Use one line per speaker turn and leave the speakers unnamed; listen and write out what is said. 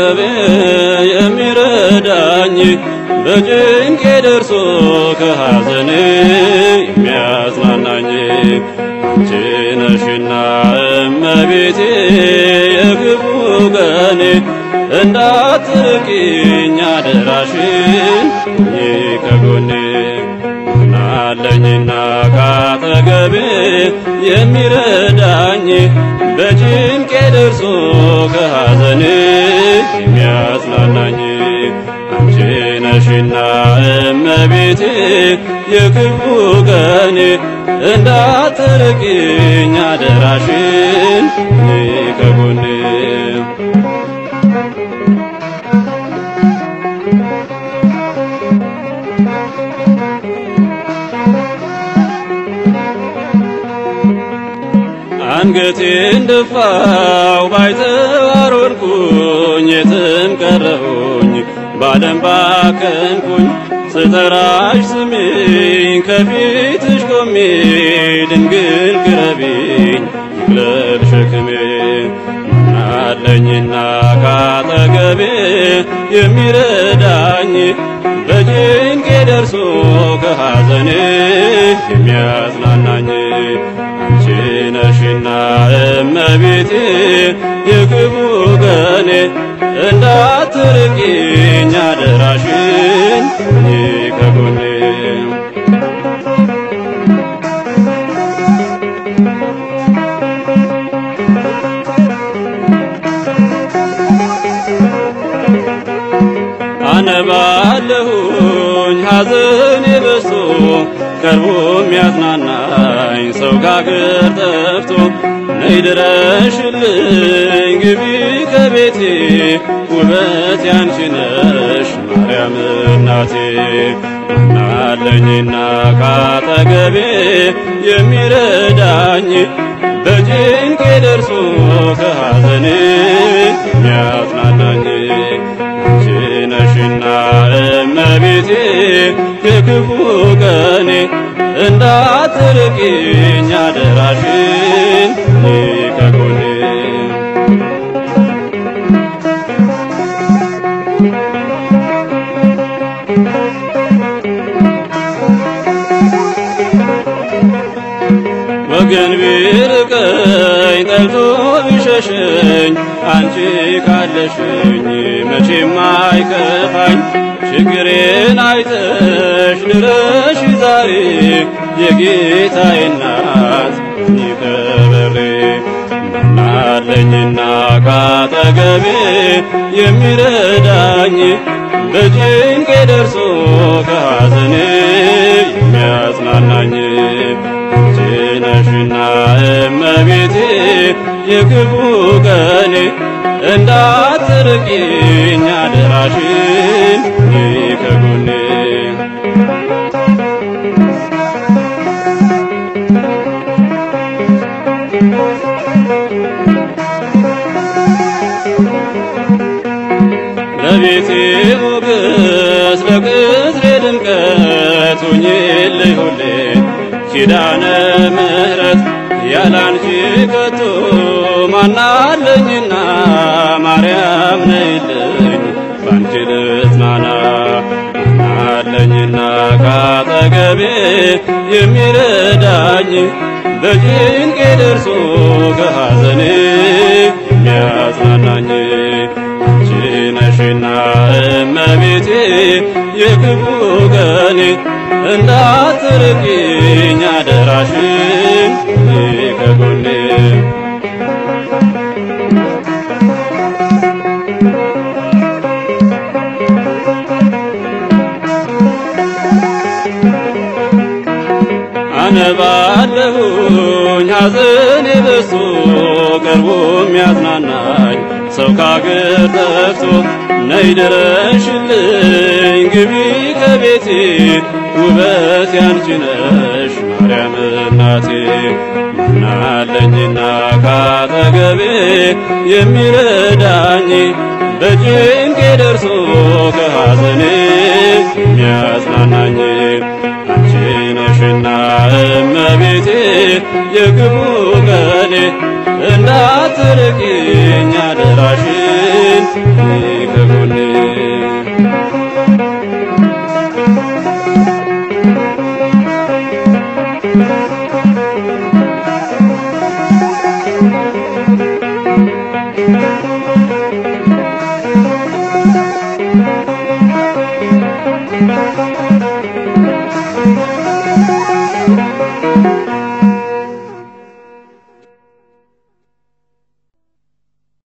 ካጠገቤ የሚረዳኝ በጭንቄ ደርሶ ከሐዘኔ የሚያጽናናኝ አንቺ ነሽና እመቤቴ የክፉ ቀኔ እንዳትርቂኝ አደራሽን ሁኚ ከጎኔ ናለኝና ካጠገቤ የሚረዳኝ በጭንቄ ደርሶ ከሐዘኔ የሚያጽናናኝ አንቺ ነሽና እመቤቴ የክፉ ቀኔ እንዳትርቂኝ አደራሽን ሁኚ ከጎኔ አንገቴን ደፋው ባይተዋር ሆንኩኝ የትም ቀረሁኝ ባለም ባከንኩኝ ስጠራሽ ስሚኝ ከፊትሽ ቆሜ ድንግል ቅረቢኝ ይቅለል ሸክሜ ናለኝና ካጠገቤ የሚረዳኝ በጭንቄ ደርሶ ከሐዘኔ የሚያጽናናኝ አንቺ ነሽና እመቤቴ የክፉ ቀኔ እንዳትርቂኝ አደራሽን ሁኚ ከጎኔ አነባለሁኝ ሐዘኔ በዝቶ ቀርቦ የሚያጽናናኝ ሰው ከአገር ጠፍቶ ነይ ድረሽልኝ ግቢ ከቤቴ ውበት ያንቺ ነሽ ማርያም እናቴ ናለኝና ካጠገቤ የሚረዳኝ በጭንቄ ደርሶ ከሐዘኔ የሚያጽናናኝ አንቺ ነሽና እመቤቴ የክፉ ቀኔ እንዳትርቂኝ አደራሽን ሁኚ ከጎኔ ወገን ቢርቀኝ ጠልቶ ቢሸሸኝ አንቺ ካለሽኝ መቼም አይከፋኝ ችግሬን አይተሽ ድረሽ ዛሬ የጌታዬ እናት ይከበሬ ናለኝና ካጠገቤ የሚረዳኝ በጭንቄ ደርሶ ከሐዘኔ የሚያጽናናኝ አንቺ ነሽና እመቤቴ የክፉ ቀኔ እንዳትርቂኝ አደራሽን ሁኚ ከጎኔ ለቤቴ ሞገስ ለቅጥሬ ድምቀት ሁኚልኝ ሁሌ ኪዳነ ምሕረት ያላንቺ ከቶ ማናለኝና ማርያም ነይልኝ ባንቺ ልጽናና ማናለኝና ካጠገቤ የሚረዳኝ በጭንቄ ደርሶ ከሐዘኔ የሚያጽናናኝ አንቺ ነሽና እመቤቴ የክፉ ቀኔ እንዳትርቂኝ አደራሽን ሁኚ ከጎኔ አነባለሁኝ ሐዘኔ በዝቶ ቀርቦ የሚያጽናናኝ ሰው ካገር ጠፍቶ ነይ ድረሽልኝ ግቢ ከቤቴ ውበት ያንቺ ነሽ ማርያም እናቴ ምናለኝና ካጠገቤ የሚረዳኝ በጭንቄ ደርሶ ከሐዘኔ የሚያጽናናኝ አንቺ ነሽና እመቤቴ የክፉ ቀኔ እንዳትርቂኝ አደራሽን ነይ ከጎኔ